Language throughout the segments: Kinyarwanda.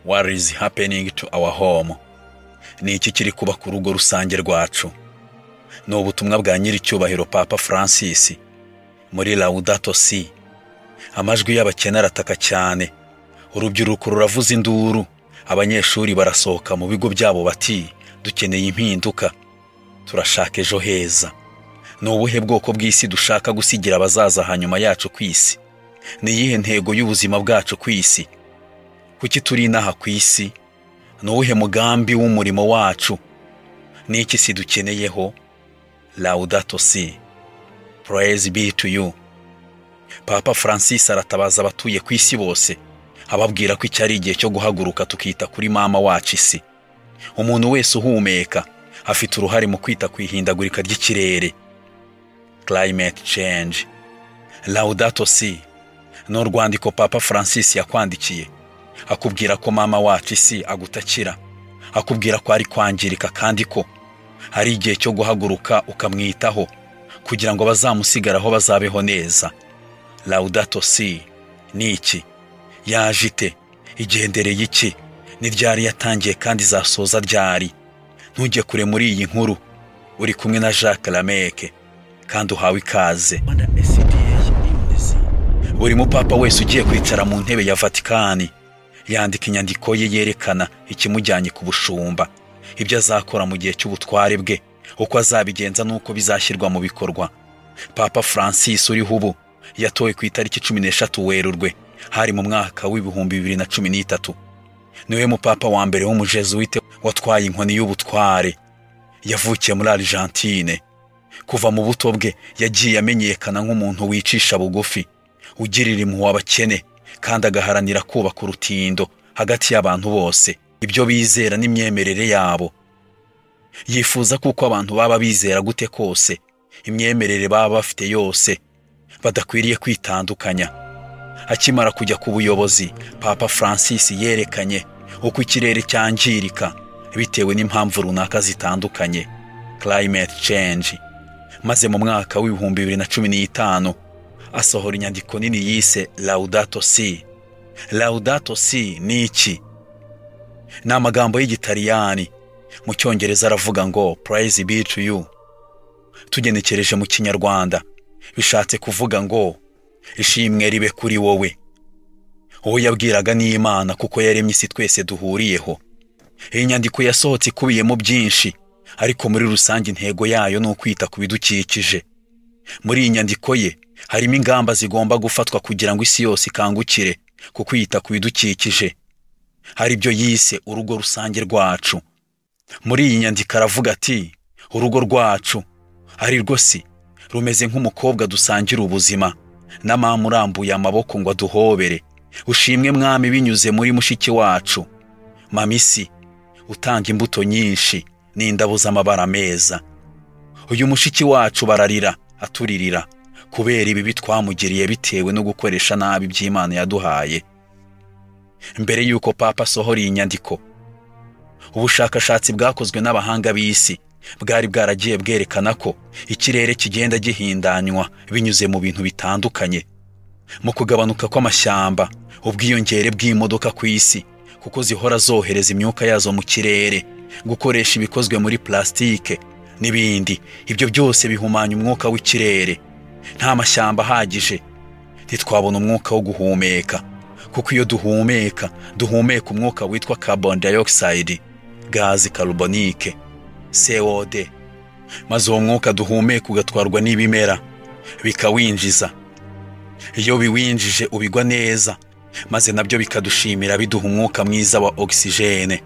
what is happening to our home ni iki kiri kuba ku rugo rusange rwacu ni ubutumwa bwa nyir'icyubahiro papa francis muri laudato si amajwi y'abakene arataka cyane urubyiruko ruravuza induru abanyeshuri barasohoka mu bigo byabo bati dukeneye impinduka turashaka ejo heza ni ubuhe bwoko bw'isi dushaka gusigira abazaza hanyuma yacu ku isi ni iyihe ntego y'ubuzima bwacu ku isi kuki turi inaha ku isi ni uwuhe mugambi w'umurimo wacu ni iki si dukeneyeho laudato si praise be to you papa francis aratabaza abatuye ku isi bose ababwira ko iki ari igihe cyo guhaguruka tukita kuri mama wacu isi umuntu wese uhumeka afite uruhare mu kwita ku ihindagurika ry'ikirere climate change laudato si ni urwandiko papa francis yakwandikiye akubwira ko mama wacu isi agutakira akubwira ko ari kwangirika kandi ko ari igihe cyo guhaguruka ukamwitaho kugira ngo bazamusigaraho bazabeho neza laudato si ni iki yaje ite igendereye iki ni ryari yatangiye kandi izasoza ryari ntujye kure muri iyi nkuru uri kumwe na jacques lameke kandi uhawe ikaze buri mupapa wese ugiye kwicara mu ntebe ya vatikani yandika inyandiko ye yerekana ikimujyanye ku bushumba ibyo azakora mu gihe cy'ubutware bwe uko azabigenza n'uko bizashyirwa mu bikorwa papa francis uriho ubu yatowe ku itariki cumi n'eshatu werurwe hari mu mwaka w'ibihumbi bibiri na cumi n'itatu niwe mupapa wa mbere w'umujezuwite watwaye inkoni y'ubutware yavukiye muri argentine kuva mu buto bwe yagiye amenyekana nk'umuntu wicisha bugufi ugirira impuhwe abakene kandi agaharanira kubaka urutindo hagati y'abantu bose ibyo bizera n'imyemerere yabo yifuza ko uko abantu baba bizera gute kose imyemerere baba bafite yose badakwiriye kwitandukanya akimara kujya ku buyobozi papa francis yerekanye uko ikirere cyangirika bitewe n'impamvu runaka zitandukanye climate change maze mu mwaka w'ibihumbi bibiri na cumi n'itanu asohora inyandiko nini yise laudato si laudato si ni iki ni amagambo y'igitariyani mu cyongereza aravuga ngo praise be to you tugenekereje mu kinyarwanda bishatse kuvuga ngo ishimwe ribe kuri wowe uwo yabwiraga ni imana kuko yaremye isi twese duhuriyeho iyi nyandiko yasohotse ikubiyemo byinshi ariko muri rusange intego yayo ni ukwita ku bidukikije muri iyi nyandiko ye harimo ingamba zigomba gufatwa kugira ngo isi yose ikangukire ku kwita ku bidukikije hari ibyo yise urugo rusange rwacu muri iyi nyandiko aravuga ati urugo rwacu ari rwo si rumeze nk'umukobwa dusangira ubuzima n'amamu urambuye amaboko ngo aduhobere ushimwe mwami binyuze muri mushiki wacu mamisi utanga imbuto nyinshi n'indabo z'amabara meza uyu mushiki wacu bararira aturirira kubera ibibi twamugiriye bitewe no gukoresha nabi iby'imana yaduhaye mbere y'uko papa asohora iyi nyandiko ubushakashatsi bwakozwe n'abahanga b'isi bwari bwaragiye bwerekana ko ikirere kigenda gihindanywa binyuze mu bintu bitandukanye mu kugabanuka kw'amashyamba ubwiyongere bw'imodoka ku isi kuko zihora zohereza imyuka yazo mu kirere gukoresha ibikozwe muri plasitike n'ibindi ibyo byose bihumanya umwuka w'ikirere nta mashyamba ahagije ntitwabona umwuka wo guhumeka kuko iyo duhumeka duhumeka umwuka witwa carbon dioxide gazi karubonike cod maze uwo mwuka duhumeka ugatwarwa n'ibimera bikawinjiza iyo biwinjije ubigwa neza maze nabyo bikadushimira biduha umwuka mwiza wa ogisijene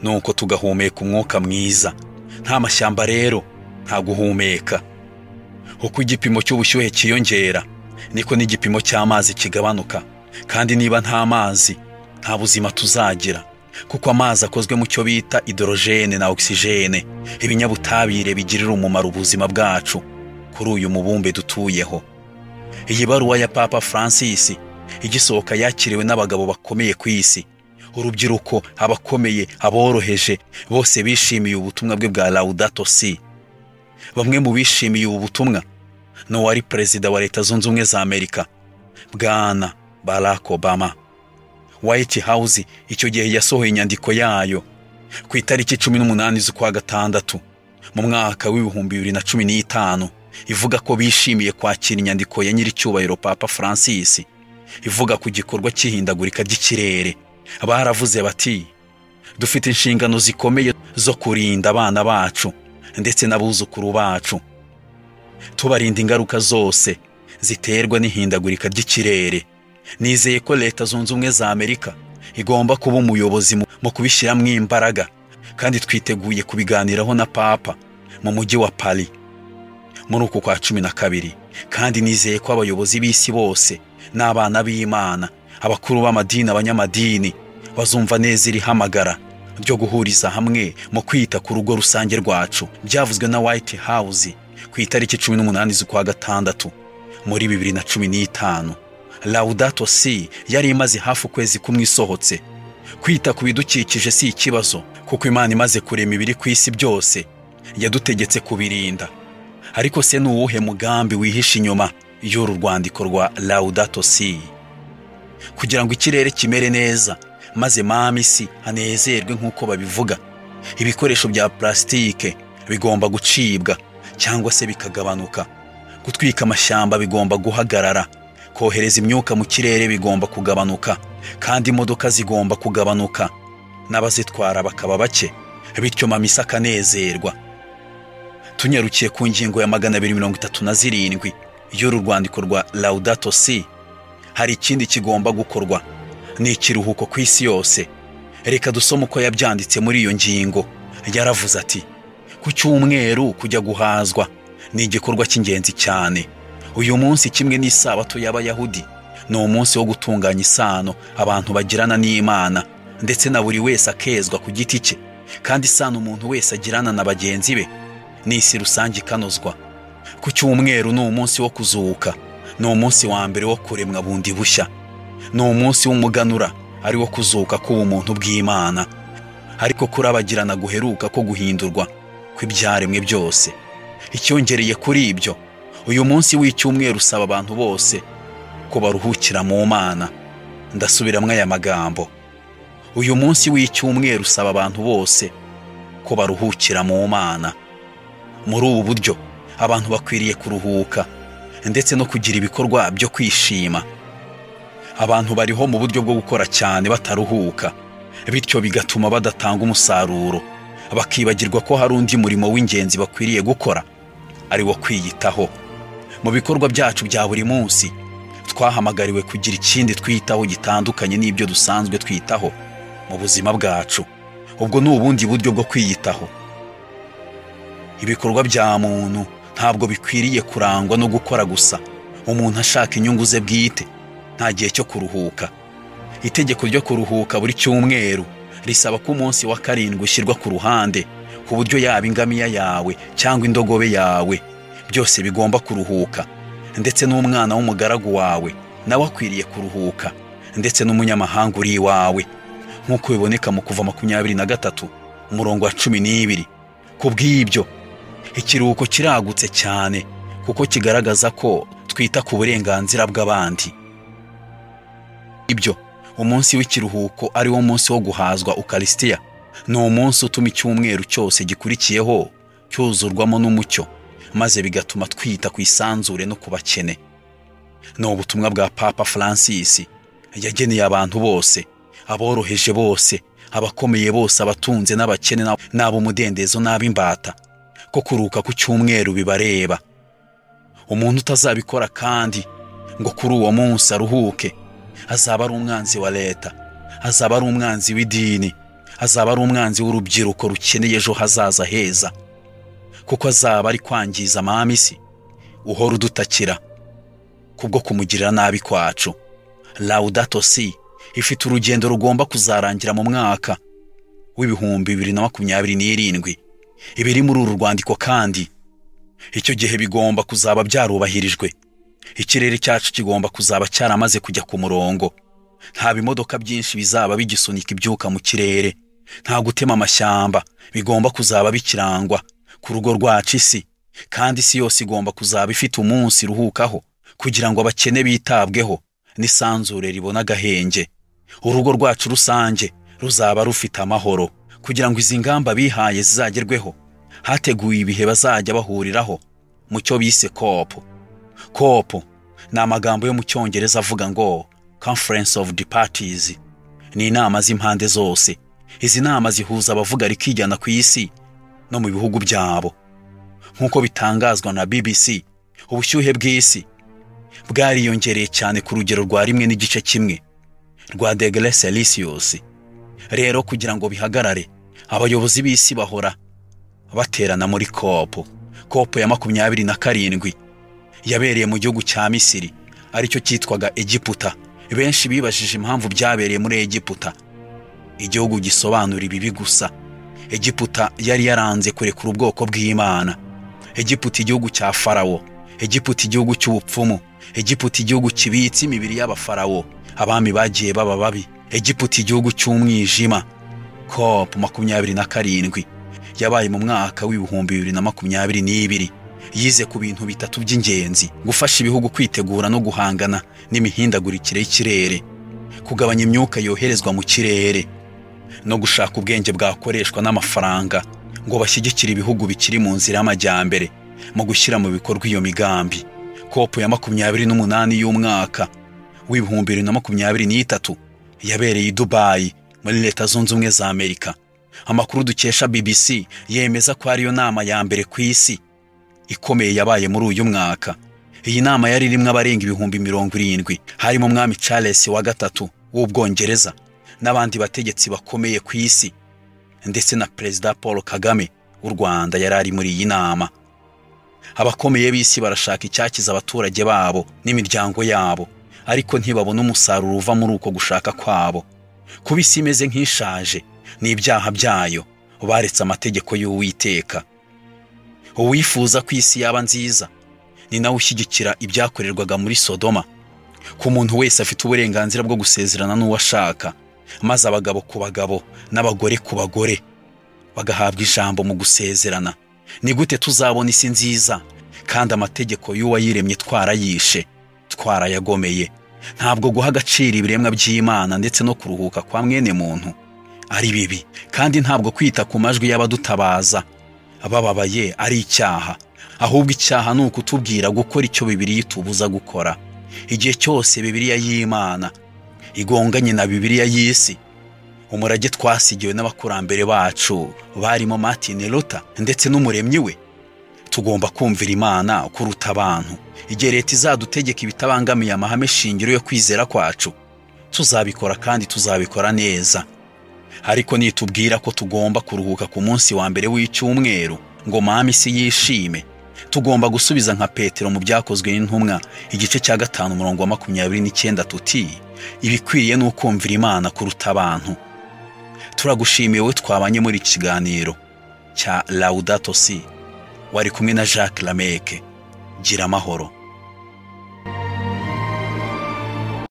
nuko tugahumeka umwuka mwiza nta mashyamba rero nta guhumeka uko igipimo cy'ubushyuhe cyiyongera niko n'igipimo cy'amazi kigabanuka kandi niba nta mazi nta buzima tuzagira kuko amazi akozwe mu cyo bita idorogene na ogisijene ibinyabutabire bigirira umumaro ubuzima bwacu kuri uyu mubumbe dutuyeho iyi baruwa ya papa francis igisohoka yakiriwe n'abagabo bakomeye ku isi urubyiruko abakomeye aboroheje bose bishimiye ubutumwa bwe bwa laudato si bamwe mu bishimiye ubu butumwa ni uwari perezida wa leta zunze ubumwe za amerika bwana barack obama white house icyo gihe yasohoye inyandiko yayo ku itariki cumi n'umunani z'ukwa gatandatu mu mwaka w'ibihumbi bibiri na cumi n'itanu ivuga ko bishimiye kwakira inyandiko ya nyiricyubahiro papa francis ivuga ku gikorwa cy'ihindagurika ry'ikirere baravuze bati dufite inshingano zikomeye zo kurinda abana bacu ndetse n'abuzukuru bacu tubarinda ingaruka zose ziterwa n'ihindagurika ry'ikirere nizeye ko leta zunze ubumwe za amerika igomba kuba umuyobozi mu kubishyiramo imbaraga kandi twiteguye kubiganiraho na papa mu mujyi wa paris muri uku kwa cumi na kabiri kandi nizeye ko abayobozi b'isi bose n'abana b'imana abakuru b'amadini abanyamadini bazumva neza iri hamagara ryo guhuriza hamwe mu kwita ku rugo rusange rwacu byavuzwe na white house ku itariki cumi n'umunani z'ukwa gatandatu muri bibiri na cumi n'itanu laudato si yari imaze hafi ukwezi kumwe isohotse kwita ku bidukikije si ikibazo kuko imana imaze kurema ibiri ku isi byose yadutegetse kubirinda ariko se ni uwuhe mugambi wihishe inyuma y'uru rwandiko rwa laudato si kugira ngo ikirere kimere neza maze mama isi hanezerwe nk'uko babivuga ibikoresho bya purasitike bigomba gucibwa cyangwa se bikagabanuka gutwika amashyamba bigomba guhagarara kohereza imyuka mu kirere bigomba kugabanuka kandi imodoka zigomba kugabanuka n'abazitwara bakaba bake bityo mama isi akanezerwa tunyarukiye ku ngingo ya magana abiri mirongo itatu na zirindwi y'uru rwandiko rwa laudato si hari ikindi kigomba gukorwa ni ikiruhuko ku isi yose reka dusome uko yabyanditse muri iyo ngingo yaravuze ati ku cyumweru kujya guhazwa ni igikorwa cy'ingenzi cyane uyu munsi kimwe n'isabato y'abayahudi ni umunsi wo gutunganya isano abantu bagirana n'imana ndetse na buri wese akezwa ku giti cye kandi isano umuntu wese agirana na bagenzi be ni isi rusange ikanozwa ku cyumweru ni umunsi wo kuzuka ni umunsi wa mbere wo kuremwa bundi bushya ni umunsi w'umuganura ari wo kuzuka k'ubumuntu bw'imana ariko kurabagirana guheruka ko guhindurwa kw'ibyaremwe byose icyongereye kuri ibyo uyu munsi w'icyumweru usaba abantu bose ko baruhukira mu mana ndasubiramo aya magambo uyu munsi w'icyumweru usaba abantu bose ko baruhukira mu mana muri ubu buryo abantu bakwiriye kuruhuka ndetse no kugira ibikorwa byo kwishima abantu bariho mu buryo bwo gukora cyane bataruhuka bityo bigatuma badatanga umusaruro bakibagirwa ko hari undi murimo w'ingenzi bakwiriye gukora ari wo kwiyitaho mu bikorwa byacu bya buri munsi twahamagariwe kugira ikindi twitaho gitandukanye n'ibyo dusanzwe twitaho mu buzima bwacu ubwo ni ubundi buryo bwo kwiyitaho ibikorwa bya muntu ntabwo bikwiriye kurangwa no gukora gusa umuntu ashaka inyungu ze bwite nta gihe cyo kuruhuka itegeko ryo kuruhuka buri cyumweru risaba ko umunsi wa karindwi ushyirwa ku ruhande ku buryo yaba ingamiya yawe cyangwa indogobe yawe byose bigomba kuruhuka ndetse n'umwana w'umugaragu wawe nawe akwiriye kuruhuka ndetse n'umunyamahanga uri iwawe nk'uko biboneka mu kuva makumyabiri na gatatu umurongo wa cumi n'ibiri ku bw'ibyo ikiruhuko kiragutse cyane kuko kigaragaza ko twita ku burenganzira bw'abandi ibyo umunsi w'ikiruhuko ari wo munsi wo guhazwa ukarisitiya ni umunsi utuma icyumweru cyose gikurikiyeho cyuzurwamo n'umucyo maze bigatuma twita ku isanzure no ku bakene ni ubutumwa bwa papa francis yageneye abantu bose aboroheje bose abakomeye bose abatunze n'abakene n'ab'umudendezo n'ab'imbata ko kuruka ku cyumweru bibareba umuntu utazabikora kandi ngo kuri uwo munsi aruhuke azaba ari umwanzi wa leta azaba ari umwanzi w'idini azaba ari umwanzi w'urubyiruko rukeneye ejo hazaza heza kuko azaba ari kwangiza amamisi uhora udutakira kubwo kumugirira nabi kwacu laudato si ifite urugendo rugomba kuzarangira mu mwaka w'ibihumbi bibiri na makumyabiri n'irindwi ibiri muri uru rwandiko kandi icyo gihe bigomba kuzaba byarubahirijwe ikirere cyacu kigomba kuzaba cyaramaze kujya ku murongo nta bimodoka byinshi bizaba bigisunika ibyuka mu kirere nta gutema amashyamba bigomba kuzaba bikirangwa ku rugo rwacu isi kandi isi yose igomba kuzaba ifite umunsi iruhukaho kugira ngo abakene bitabweho n'isanzure ribona agahenge urugo rwacu rusange ruzaba rufite amahoro kugira ngo izi ngamba bihaye zizagerweho hateguwe ibihe bazajya bahuriraho mu cyo bise kopu kopu ni amagambo yo mu cyongereza avuga ngo conference of the parties ni inama z'impande zose izi nama zihuza abavuga rikijyana ku isi no mu bihugu byabo nk'uko bitangazwa na bbc ubushyuhe bw'isi bwariyongereye cyane ku rugero rwa rimwe n'igice kimwe rwa degere celsius rero kugira ngo bihagarare abayobozi b'isi bahora baterana muri kopo kopo ya makumyabiri na karindwi yabereye mu gihugu cya misiri aricyo cyitwaga egiputa benshi bibajije impamvu byabereye muri egiputa igihugu gisobanura ibibi gusa egiputa yari yaranze kurekura ubwoko bw'imana egiputa igihugu cya farawo egiputa igihugu cy'ubupfumu egiputa igihugu kibitse imibiri y'abafarawo abami bagiye baba babi egiputa igihugu cy'umwijima kopu makumyabiri na karindwi yabaye mu mwaka w'ibihumbi bibiri na makumyabiri n'ibiri yize ku bintu bitatu by'ingenzi gufasha ibihugu kwitegura no guhangana n'imihindagurikire y'ikirere kugabanya imyuka yoherezwa mu kirere no gushaka ubwenge bwakoreshwa n'amafaranga ngo bashyigikire ibihugu bikiri mu nzira y'amajyambere mu gushyira mu bikorwa iyo migambi kopu ya makumyabiri n'umunani y'umwaka w'ibihumbi bibiri na makumyabiri n'itatu yabereye i dubayi muri leta zunze ubumwe za amerika amakuru dukesha bbc yemeza ko ariyo nama ya mbere ku isi ikomeye yabaye muri uyu mwaka iyi nama yari irimo abarenga ibihumbi mirongo irindwi harimo umwami charles wa gatatu w'ubwongereza n'abandi bategetsi bakomeye ku isi ndetse na perezida paul kagame w'u rwanda yari ari muri iyi nama abakomeye b'isi barashaka icyakiza abaturage babo n'imiryango yabo ariko ntibabona umusaruro uva muri uko gushaka kwabo kuba isi imeze nk'ishaje ni ibyaha byayo baretse amategeko y'uwiteka uwifuza ko isi yaba nziza ni nawe ushyigikira ibyakorerwaga muri sodoma ku muntu wese afite uburenganzira bwo gusezerana n'uwo ashaka maze abagabo ku bagabo n'abagore ku bagore bagahabwa ijambo mu gusezerana ni gute tuzabona isi nziza kandi amategeko y'uwayiremye twarayishe twarayagomeye ntabwo guha agaciro ibiremwa by'imana ndetse no kuruhuka kwa mwene muntu ari bibi kandi ntabwo kwita ku majwi y'abadutabaza bababaye ari icyaha ahubwo icyaha ni ukutubwira gukora icyo bibiri itubuza gukora igihe cyose bibiriya y'imana igonganye na bibiliya y'isi umurage twasigiwe n'abakurambere bacu barimo martin luther ndetse n'umuremyi we tugomba kumvira imana kuruta abantu igihe leta izadutegeka ibitabangamiye amahame shingiro yo kwizera kwacu tuzabikora kandi tuzabikora neza ariko nitubwira ko tugomba kuruhuka ku munsi wa mbere w'icyumweru ngo mama isi yishime tugomba gusubiza nka petero mu byakozwe n'intumwa igice cya gatanu umurongo wa makumyabiri n'icyenda tuti ibikwiriye ni ukumvira imana kuruta abantu turagushimiye wowe twabanye muri iki kiganiro cya laudato si wari kumwe na jacques lameke gira amahoro